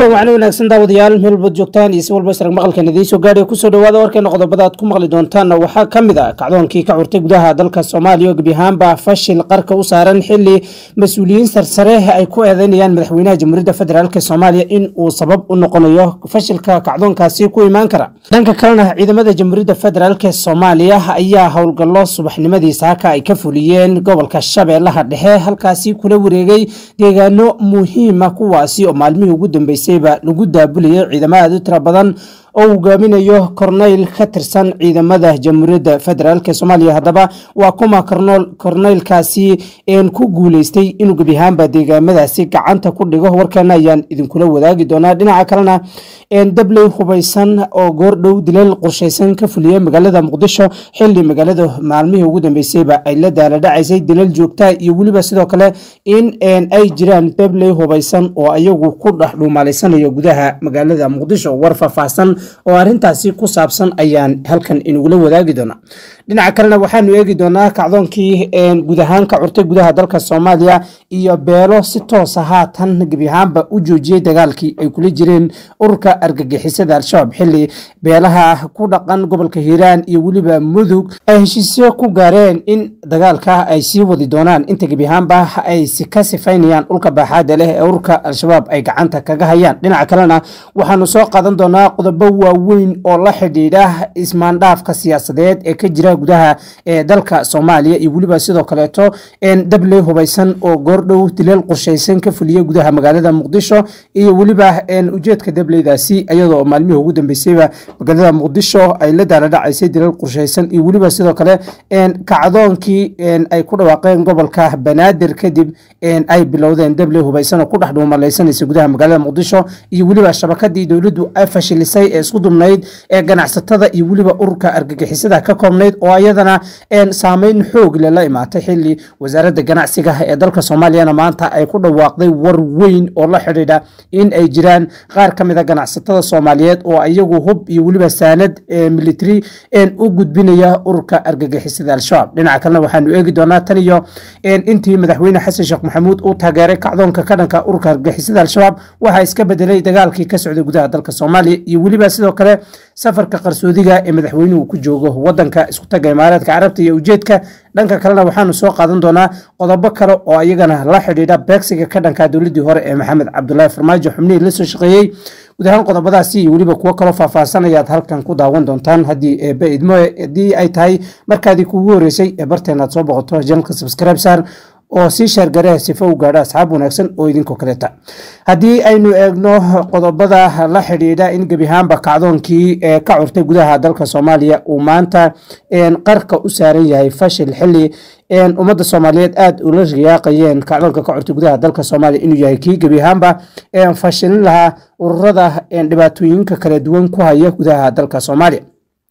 kulan wacni wanaagsan daawadayaal meel walbaad joogtaan iyo si walba israg maqalkan idiin soo gaadhay kusoo dhawaada warkeena qodobada aad ku maqli doontaan waxaa ka mid a kacdoonkii ka curtay gudaha dalka soomaaliya oo gebi ahaanba fashil qarka u saaran xili mas-uuliyiin sarsare ay ku eedeynayaan madaxweynaha jamhuuriyadda federaalk soomaaliya in uu sabab u noqonayo fashilka kacdoonkaasi ku imaan kara dhanka kalena ciidamada jamhuuriyadda federaalk soomaaliya ayaa howlgallo subaxnimadii saaka ay ka fuliyeen gobolka shabeellaha dhexe halkaasi kula wareegay deegaano muhiima kuwaasi oo maalmihii ugu dambeysayba lagu daabulayay ciidamo aad u tira badan oo hogaaminayo korneyl ka tirsan ciidamada jamhuuriyadda federaalk soomaaliya haddaba waa kuma korneylkaasi ku guuleystay inuu gebi ahaanba deegaamadaasi gacanta ku dhigo warkeena ayaan idinkula wadaagi doonaa dhinaca kalena dabley hubaysan oo goordhow dileel qorshaysan ka fuliyey magaalada muqdisho xili magaalada maalmihii ugu dambeysayba ay la daaladhacaysay dileel joogta iyo weliba sidoo kale in ay jiraan dabley hubaysan oo ayagu ku dhex dhuumaalaysanayo gudaha magaalada muqdisho war faahfaahsan oo arintaasi ku saabsan ayaan halkan inugula wadaagi doonaa dhinaca kalena waxaanu eegi doonaa kacdoonkii guud ahaan ka curtay gudaha dalka soomaaliya iyo beelo si toosa haatan gebi ahaanba u joojiyey dagaalkii ay kula jireen ururka argagixisada al-shabaab xili beelaha ku dhaqan gobolka hiiraan iyo weliba mudug ay heshiisyo ku gaareen in dagaalka ay sii wadi doonaan inta gebi ahaanba ay ka sifaynayaan dhulka baaxaada leh ee ururka al-shabaab ay gacanta kaga hayaan dhinaca kalena waxaanu soo qaadan doonaa qodobo waaweyn oo la xidhiidha ismaandhaafka siyaasadeed ee ka jira gudaha ee dalka soomaaliya iyo weliba sidoo kaleeto dabley hubaysan oo goordhow dileel qorshaysan ka fuliya gudaha magaalada muqdisho iyo weliba ujeedka dableydaasi iyadoo maalmihii ugu dambeysayba magaalada muqdisho ay la daaladhacaysay dileel qorshaysan iyo weliba sidoo kale kacdoonkii ay ku dhawaaqeen gobolka banaadir kadib ay bilowdeen dabley hubaysan oo ku dhex dhuumalaysanaysa gudaha magaalada muqdisho iyo weliba shabakadii dowladdu ay fashilisay ee isku dubnayd ee ganacsatada iyo weliba ururka argagixisada ka koobnayd oo ayadana saameyn xoog le la imaatay xili wasaaradda ganacsiga ee dalka soomaaliyana maanta ay ku dhawaaqday war weyn oo la xidhiidha in ay jiraan qaar ka mida ganacsatada soomaaliyeed oo iyagu hub iyo weliba saanad military u gudbinaya ururka argagixisada al-shabaab dhinaca kalena waxaanu eegi doonaa tan iyo intii madaxweyne xasan sheekh maxamuud uu taageeray kacdoonka ka dhanka ururka argagixisada al-shabaab waxaa iska bedelay dagaalkii ka socday gudaha dalka soomaaliya iyo weliba sidoo kale safarka qarsoodiga ee madaxweynuhu ku joogo wadanka isku taga imaaraadka carabta iyo ujeedka dhanka kalena waxaanu soo qaadan doonaa qodobo kale oo iyagana la xidhiidha beegsiga ka dhanka dowladii hore ee maxamed cabdulaahi farmaajo xubnihii la soo shaqeeyey guud ahaan qodobadaasi iyo weliba kuwo kaloo faahfaahsan ayaad halkan ku daawan doontaan haddii eeba idmo haddii ay tahay markaadii kugu horeysay ee barteen aad soo boqoto janalka subscribe saar oo sii shaargareha sifo u gaadho asxaab wanaagsan oo idinkoo kaleeta haddii aynu eegno qodobada la xidhiidha in gebi ahaanba kacdoonkii ee ka curtay gudaha dalka soomaaliya uu maanta qarka u saaran yahay fashil xili ummadda soomaaliyeed aada ula riyaaqayeen kacdoonka ka curtay gudaha dalka soomaaliya inuu yahay kii gebi ahaanba fashilin lahaa ururada dhibaatooyinka kala duwan ku haya gudaha dalka soomaaliya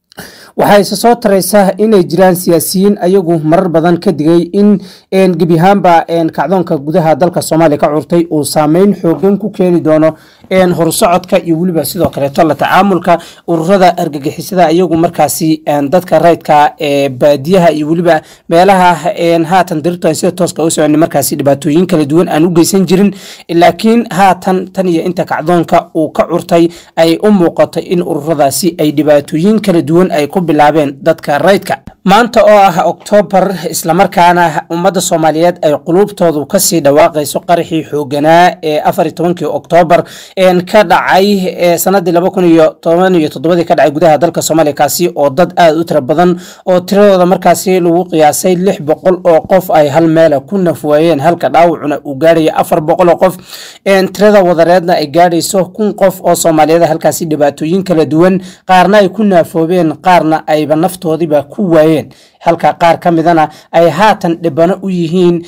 waxaa isa soo taraysa inay jiraan siyaasiyiin ayagu marar badan ka digay in gebi ahaanba kacdoonka gudaha dalka soomaaliya ka curtay uu saameyn xoogan ku keeni doono horsocodka iyo weliba sidoo kaleeto la tacaamulka ururada argagixisada ayagu markaasi dadka rayidka ee baadiyaha iyo weliba meelaha haatan dirirtu sida tooska u socon markaasi dhibaatooyin kala duwan aan u geysan jirin laakiin haatan tan iyo inta kacdoonka uu ka curtay ay u muuqato in ururadaasi ay dhibaatooyin kala duwan ay ku bilaabeen dadka rayidka maanta oo ah oktoobar islamarkaana ummadda soomaaliyeed ay quluubtoodu kasii dhawaaqayso qaraxii xooganaa ee afar tobankii oktoobar ka dhacay sanadii laba kun iyo toban iyo toddobadii ka dhacay gudaha dalka soomaaliya kaasi oo dad aada u tira badan oo tiradooda markaasi lagu qiyaasay lix boqol oo qof ay hal meela ku nafwaayeen halka dhaawacuna uu gaadhaya afar boqol oo qof tirada wadareedna ay gaadhayso kun qof oo soomaaliyeed halkaasi dhibaatooyin kala duwan qaarna ay ku naafoobeen qaarna ayba naftoodiiba ku waayeen halka qaar ka midana ay haatan dhibano u yihiin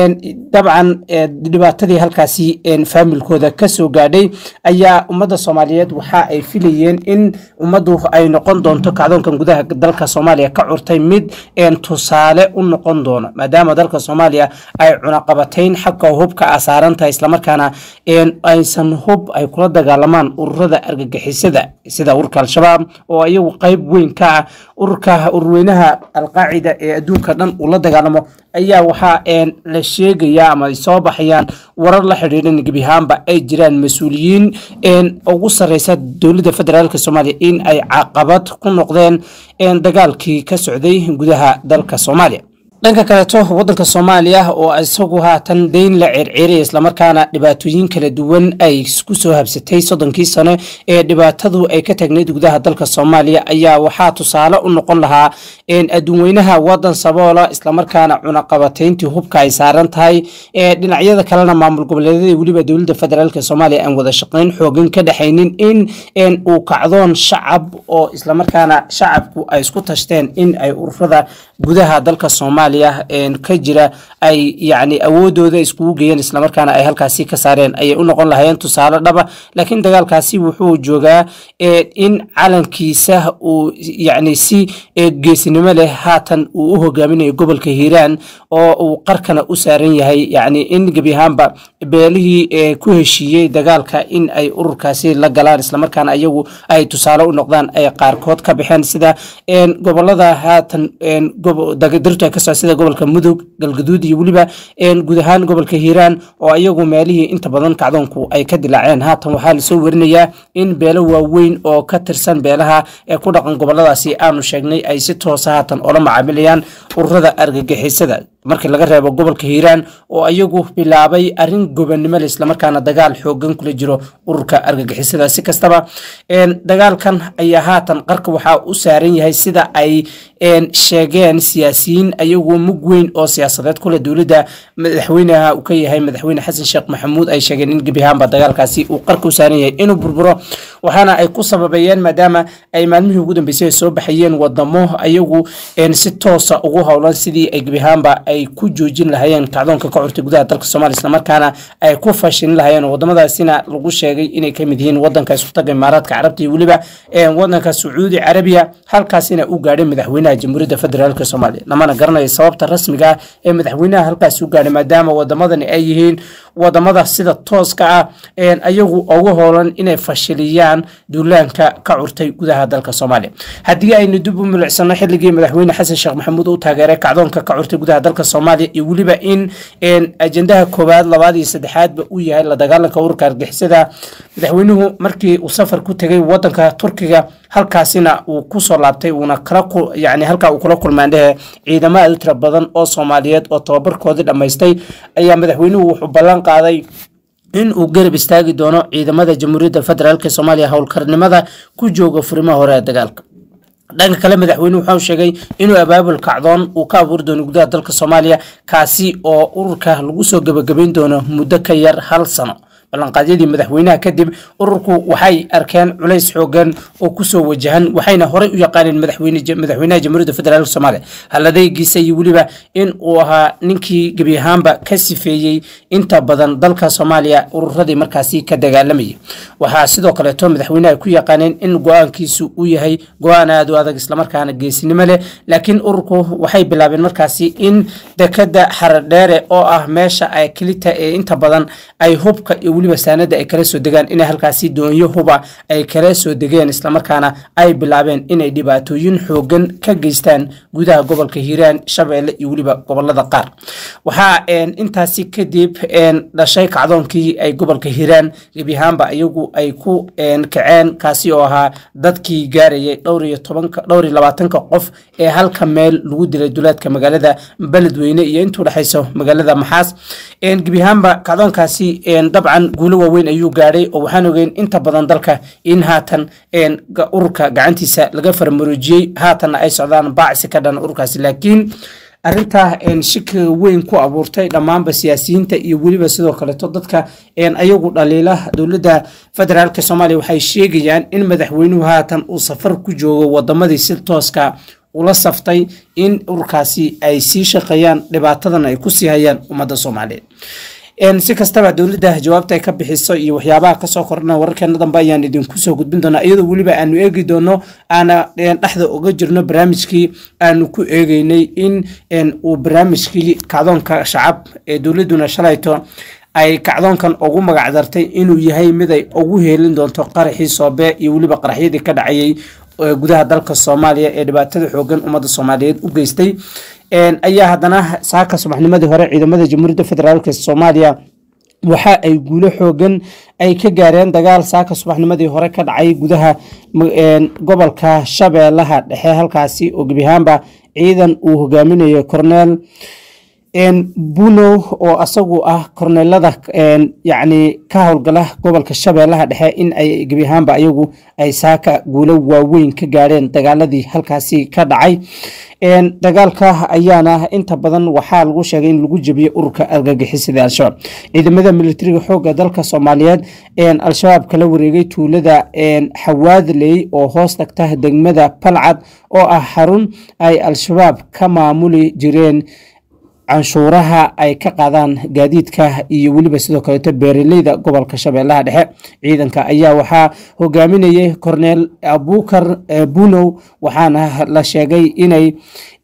dabcan dhibaatadii halkaasi faamilkooda kasoo gaadhay ayaa ummadda soomaaliyeed waxa ay filayeen in ummaddu ay noqon doonto kacdoonkan gudaha dalka soomaaliya ka curtay mid tusaale u noqon doono maadaama dalka soomaaliya ay cunaqabatayn xagga hubka a saarantahay islamarkaana aysan hub ay kula dagaalamaan ururada argagixisada sida ururka al-shabaab oo iyagu qeyb weyn ka ah ururka urweynaha alqaacida ee adduunka dhan uu la dagaalamo ayaa waxaa la sheegaya ama ay soo baxayaan warar la xidhiidha in gebi ahaanba ay jiraan mas-uuliyiin ugu sareysa dowladda federaalk soomaaliya in ay caqabad ku noqdeen dagaalkii ka socday gudaha dalka soomaaliya dhanka kaleeto wadanka soomaaliya oo isagu haatan deyn la circiiraya islamarkaana dhibaatooyin kala duwan ay ku soo habsatay soddonkii sano ee dhibaatadu ay ka taagneyd gudaha dalka soomaaliya ayaa waxaa tusaale u noqon lahaa adduunweynaha wadan saboola islamarkaana cunaqabatayntii hubka ay saaran tahay dhinacyada kalena maamul goboleedyada weliba dowladda federaalk soomaaliya aan wada shaqeyn xoogan ka dhexaynin in uu kacdoon shacab oo islamarkaana shacabku ay isku tashteen in ay ururada gudaha dalka soomaaliya ka jira ay yani awoodooda iskugu geeyeen islamarkaana ay halkaasi ka saareen ayay u noqon lahayeen tusaale dhaba laakiin dagaalkaasi wuxuu joogaa in calankiisa uu yani si geesinimo leh haatan uu u hogaaminayo gobolka hiiraan oo uu qarkana u saaran yahay yani in gebi ahaanba beelihii ku heshiiyey dagaalka in ay ururkaasi la galaan islamarkaana ayagu ay tusaale u noqdaan ay qaarkood ka baxeen sida gobolada haatan dirta kasoo sida gobolka mudug galgaduud iyo weliba guud ahaan gobolka hiiraan oo iyagu meelihii inta badan kacdoonku ay ka dilaaceen haatan waxaa lasoo werinayaa in beelo waaweyn oo ka tirsan beelaha ee ku dhaqan goboladaasi aanu sheegnay ay si toosa haatan oola macaamilayaan ururada argagixisada markii laga reebo gobolka hiiraan oo iyagu bilaabay arin gobonnimo le islamarkaana dagaal xoogan kula jiro ururka argagixisada si kastaba dagaalkan ayaa haatan qarka waxaa u saaran yahay sida ay sheegeen siyaasiyiin ayagu mug weyn oo siyaasadeed kule dowladda madaxweynaha uu ka yahay madaxweyne xasan sheekh maxamuud ay sheegeen in gebi ahaanba dagaalkaasi uu qarka u saaran yahay inuu burburo waxaana ay ku sababeeyeen maadaama ay maalmihii ugu dambeysay soo baxayeen wadamo ayagu si toosa ugu howlan sidii ay gebi ahaanba ay ku joojin lahayeen kacdoonka ka curtay gudaha dalka soomaliya islamarkaana ay ku fashilin lahayeen wadamadaasina lagu sheegay inay kamid yihiin wadanka isutaga imaaraadka carabta iyo weliba wadanka sacuudi carabiya halkaasina u gaadhay madaxweynaha jamhuuriyadda federaalk soomaaliya lamana garanayo sababta rasmiga ah ee madaxweynaha halkaasi u gaadhay maadaama wadamadani ay yihiin wadamada sida tooska ah ayagu ugu hoolan inay fashiliyaan duulaanka ka curtay gudaha dalka soomaaliya haddii aynu dib u milicsano xilligii madaxweyne xasan sheekh maxamuud u taageeray kacdoonka ka curtay gudaha dalka soomaaliya iyo weliba in ajendaha koowaad labaad iyo saddexaadba uu yahay la dagaalanka ururka argixisada madaxweynuhu markii uu safar ku tegay wadanka turkiga halkaasina uu kusoo laabtay uuna kala yani halkaa uu kula kulmaandhehe ciidamo aad u tira badan oo soomaaliyeed oo tababarkoodii dhammaystay ayaa madaxweynuhu wuxuu ballan qaaday in uu garab istaagi doono ciidamada jamhuuriyadda federaalk soomaaliya howlkarnimada ku jooga furimaha hore ee dagaalka dhanka kale madaxweyne wuxuu sheegay inuu abaabul kacdoon uu ka abuuri doono gudaha dalka soomaaliya kaasi oo ururka lagu soo gebagabayn doono muddo ka yar hal sano ballanqaadyadii madaxweynaha kadib ururku waxay arkeen culays xoogan oo kusoo wajahan waxayna horey u yaqaaneen madaxweynaha jamhuuriyadda federaalk soomaaliya haladaygiisa iyo weliba in uu ahaa ninkii gebi ahaanba ka sifeeyey inta badan dalka soomaaliya ururadii markaasi ka dagaalamayay waxaa sidoo kaleeto madaxweynaha ku yaqaaneen in go-aankiisu uu yahay go-aan aad u adag islamarkaana geesinimo leh laakiin ururku waxay bilaabeen markaasi in dekada xaradheere oo ah meesha ay kelita ee inta badan ay hubka iyo weliba saanada ay kala soo degaan inay halkaasi doonyo huba ay kala soo degeen islamarkaana ay bilaabeen inay dhibaatooyin xoogan ka geystaan gudaha gobolka hiiraan shabeelle iyo weliba gobolada qaar waxaa intaasi kadib dhashay kacdoonkii ay gobolka hiiraan gebi ahaanba iyagu ay ku kaceen kaasi oo ahaa dadkii gaarayay dhowr iyo tobanka dhowr iyo labaatanka qof ee halka meel lagu dilay duleedka magaalada beledweyne iyo intuu dhexayso magaalada maxaas gebi ahaanba kacdoonkaasi dabcan guulo waaweyn ayuu gaadhay oo waxaan ogeyn inta badan dalka in haatan ururka gacantiisa laga farmaroojiyey haatanna ay socdaan baacsi ka dhan ururkaasi laakiin arintaa shikiga weyn ku abuurtay dhammaanba siyaasiyiinta iyo weliba sidoo kaleeto dadka ayagu dhaliila dowladda federaalk soomaaliya waxay sheegayaan in madaxweynuhu haatan uu safar ku joogo wadamadii si tooska ula saftay in ururkaasi ay sii shaqeeyaan dhibaatadan ay kusii hayaan ummadda soomaaliyeed si kastaba dowladda jawaabta ay ka bixiso iyo waxyaabaha kasoo kordhana wararkeena dambe ayaan idinku soo gudbin doonaa iyadoo weliba aanu eegi doono aana dhexda uga jirno barnaamijkii aanu ku eegeynay in uu barnaamijkii kacdoonka shacab ee dowladduna shalayto ay kacdoonkan ugu magacdartay inuu yahay mid ay ugu heelin doonto qaraxii soobe iyo weliba qaraxyadii ka dhacayay gudaha dalka soomaaliya ee dhibaatada xoogan ummadda soomaaliyeed u geystay ayaa haddana saaka subaxnimadii hore ciidamada jamhuuriyadda federaalk soomaaliya waxa ay guulo xoogan ay ka gaareen dagaal saaka subaxnimadii hore ka dhacay gudaha gobolka shabeellaha dhexe halkaasi oo gebi ahaanba ciidan uu hogaaminayo corneel bunow oo asagu ah korneelada yacni ka howlgala gobolka shabeellaha dhexe in ay gebi ahaanba ayagu ay saaka guulo waaweyn ka gaadheen dagaaladii halkaasi ka dhacay dagaalka ayaana inta badan waxaa lagu sheegay in lagu jebiyey ururka argagixisada al-shabaab ciidamada militariga xooga dalka soomaaliyeed al-shabaab kala wareegay tuulada xawaadley oo hoos tagta degmada palcad oo ah xarun ay al-shabaab ka maamuli jireen canshuuraha ay ka qaadaan gaadiidka iyo weliba sidoo kaleeto beeraleyda gobolka shabeellaha dhexe ciidanka ayaa waxaa hogaaminayay corneel abukar bunow waxaana la sheegay inay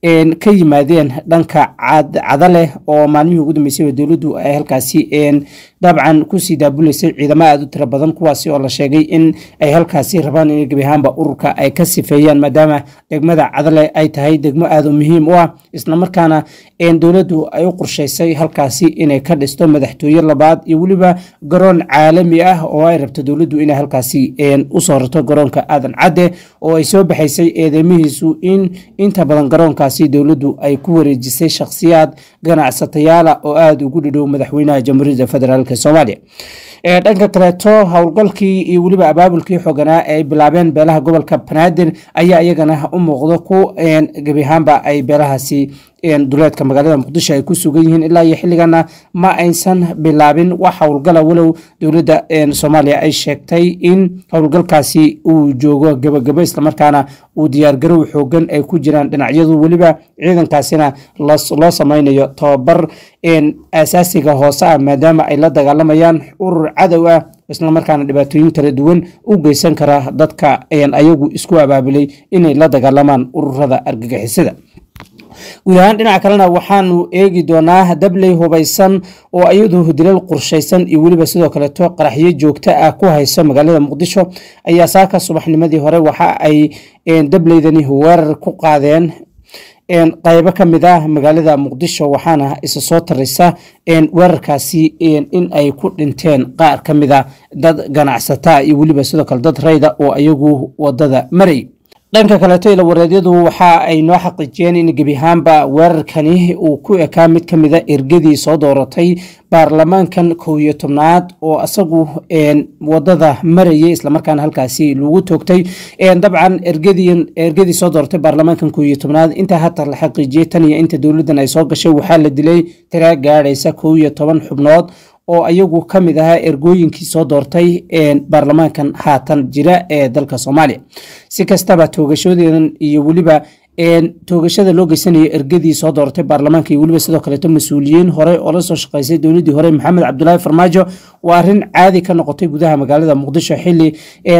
ka yimaadeen dhanka cadaleh oo maalmihii ugu dambeysay dowladdu ay halkaasi dabcan kusii daabuleysay ciidamo aada u tiro badan kuwaasi oo la sheegay in ay halkaasi rabaan in gebi ahaanba ururka ay ka sifeeyaan maadaama degmada cadale ay tahay degmo aada u muhiim u ah islamarkaana dowladdu ay u qorsheysay halkaasi inay ka dhisto madaxtooye labaad iyo weliba garoon caalami ah oo ay rabto dowladdu inay halkaasi usoo rarto garoonka aadan cadde oo ay soo baxaysay eedeymihiisu in inta badan garoonkaasi dowladdu ay ku wareejisay shakhsiyaad ganacsatayaala oo aada ugu dhidhow madaxweynaha jamhuuriyadda federaalk soomaaliya dhanka kaleeto howlgalkii iyo weliba abaabulkii xooganaa ee ay bilaabeen beelaha gobolka banaadir ayaa iyagana u muuqdo ku gebi ahaanba ay beelahaasi duleedka magaalada muqdisho ay ku sugan yihiin ilaa iyo xilligana ma aysan bilaabin wax howlgala walow dowladda soomaaliya ay sheegtay in howlgalkaasi uu joogo gabagabo islamarkaana uu diyaargarow xoogan ay ku jiraan dhinacyadu weliba ciidankaasina loo sameynayo tobabar asaasiga hoose ah maadaama ay la dagaalamayaan urur cadow ah islamarkaana dhibaatooyin kala duwan u geysan kara dadka ayagu isku abaabulay inay la dagaalamaan ururada argagixisada guud ahaan dhinaca kalena waxaanu eegi doonaa dabley hubaysan oo iyadu dilal qorshaysan iyo weliba sidoo kaleeto qaraxyo joogto ah ku hayso magaalada muqdisho ayaa saaka subaxnimadii hore waxa ay dableydani weerar ku qaadeen qaybo ka mid ah magaalada muqdisho waxaana isa soo taraysa weerarkaasi in ay ku dhinteen qaar ka mid a dad ganacsata iyo weliba sidoo kale dad rayda oo iyagu wadada maray dhanka kaleeto ila wareedyadu waxa ay noo xaqiijiyeen in gebi ahaanba weerarkani uu ku ekaa mid ka mida ergadii soo dooratay baarlamaankan kow iyo tobnaad oo isagu wadada marayay islamarkaana halkaasi lagu toogtay dabcan ergadii soo dooratay baarlamaankan kow iyo tobnaad intaa hata la xaqiijiyey tan iyo inta dowladdan ay soo gashay waxaa la dilay tiraa gaadhaysa kow iyo toban xubnood oo ayagu ka mid ahaa ergooyinkii soo doortay baarlamaankan haatan jira ee dalka soomaaliya si kastaba toogashadeedan iyo weliba toogashada loo geysanayo ergadii soo dooratay baarlamaanka iyo weliba sidoo kaleeto mas-uuliyiin hore oo la soo shaqeysay dowladdii hore maxamed cabdulaahi farmaajo waa arrin caadi ka noqotay gudaha magaalada muqdisho xili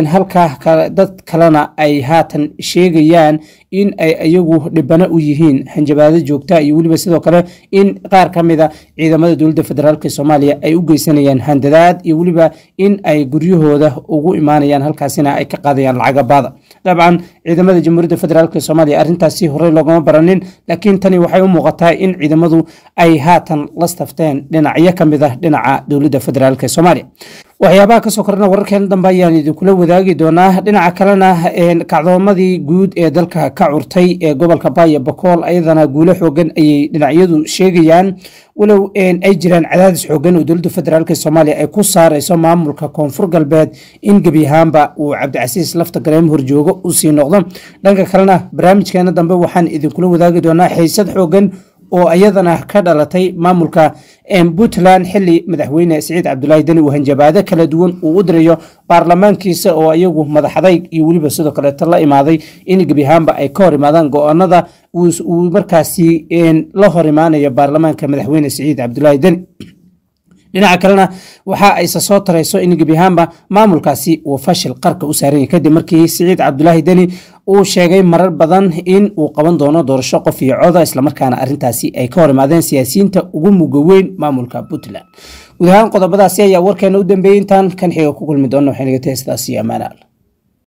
halkaa dad kalena ay haatan sheegayaan in ay iyagu dhibano u yihiin hanjabaado joogta iyo weliba sidoo kale in qaar ka mida ciidamada dowladda federaalk soomaaliya ay u geysanayaan handadaad iyo weliba in ay guryahooda ugu imaanayaan halkaasina ay ka qaadayaan lacagabaada dabcan ciidamada jamhuuriyadda federaalk soomaaliya arrintaasi horey loogama baranin laakiin tani waxay u muuqataa in ciidamadu ay haatan la stafteen dhinacyo ka mid ah dhinaca dowladda federaalk soomaaliya waxyaabaha kasoo korana wararkeena dambe ayaan idinkula wadaagi doonaa dhinaca kalena kacdoomadii guud ee dalka ka curtay ee gobolka baaya bakool ayadana guulo xoogan ayay dhinacyadu sheegayaan walow ay jiraan cadaadis xoogan oo dowladda federaalk soomaaliya ay ku saareyso maamulka koonfur galbeed in gebi ahaanba uu cabdicasiis lafta gareem horjoogo usii noqdo dhanka kalena barnaamijkeena dambe waxaan idinkula wadaagi doonaa xiisad xoogan oo iyadana ka dhalatay maamulka puntland xili madaxweyne siciid cabdulaahi deni uu hanjabaado kala duwan uu u dirayo baarlamaankiisa oo iyagu madaxadayg iyo weliba sidoo kaleeto la imaaday in gebi ahaanba ay ka hor imaadaan go-aanada uu markaasi la hor imaanayo baarlamaanka madaxweyne siciid cabdulaahi deni dhinaca kalena waxa ayse soo tarayso in gebi ahaanba maamulkaasi uu fashil qarka u saaran yahay kadib markii siciid cabdulaahi deni uu sheegay marar badan in uu qaban doono doorasho qof iyo coda islamarkaana arrintaasi ay ka hor imaadeen siyaasiyiinta ugu muga weyn maamulka puntland guud ahaan qodobadaasi ayaa warkeena u dambeeyey intaan kan xiga ku kulmi doona waxay naga tahay sidaas iyo amaanaal